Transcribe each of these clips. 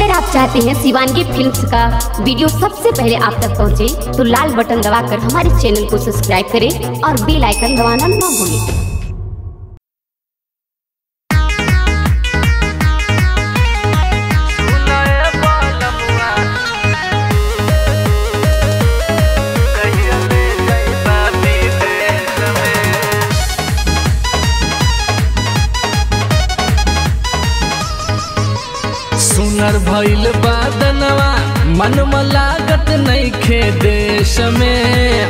अगर आप चाहते हैं शिवानगी फिल्म्स का वीडियो सबसे पहले आप तक पहुंचे, तो लाल बटन दबाकर हमारे चैनल को सब्सक्राइब करें और बेल आइकन दबाना ना भूलें सुनर भइल बादनवा मन लागत नइखे देश में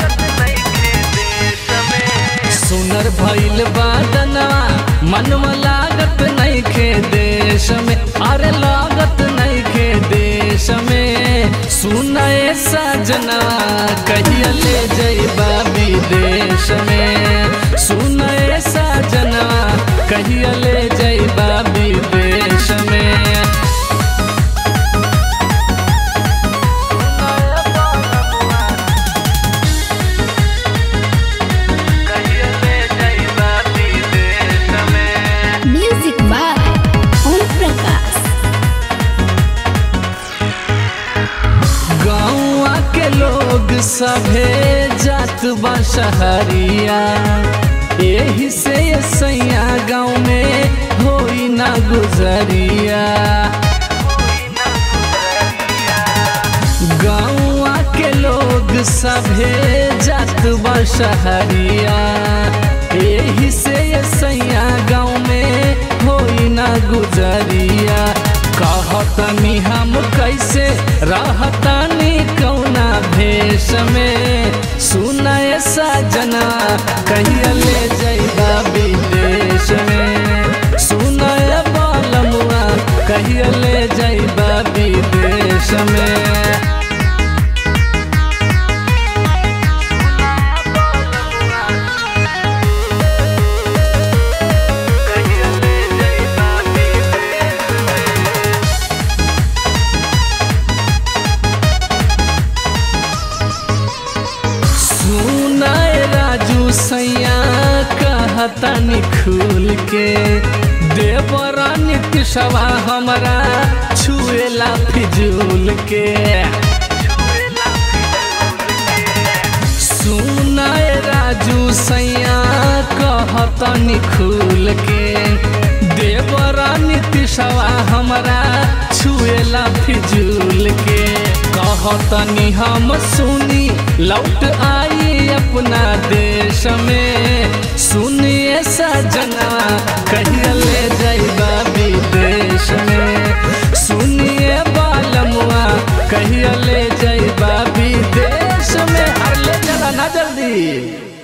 सुनर भइल बादनवा मन लागत नइखे देश में अरे लागत नइखे देश में सुनए सजनवा कहिया ले जइबा विदेश में सुनए सजनवा कहिया ले जइबा विदेश में म्यूजिक बाय ओम प्रकाश गाँवा के लोग सभे जात बा शहरिया यही से ये सैया गाँव में होई ना गुजरिया गाँवा के लोग सभे जात बा शहरिया यही से ये सैया गाँव में होई ना गुजरिया कहतनी हम कैसे रहतनी कौना भेष में सुनय सजना कहिया ले जइबा विदेश में सुनय बालमुआ कहिया ले जइबा विदेश में सुनाए राजू सैया कहतनी खुल के देवरा नीतिशवा हमरा छुएला फिजूल के सुनाए राजू सैया कहतनी खुल के देवरा नीतिशवा हमरा छुएला फिजूल के कहतनी हम सुनी लौट आई अपना देश में सुनिए सजना कहिया ले जाइबा विदेश में सुनिए बालमुआ कहिया ले जाइबा विदेश में हर ले चला ना जल्दी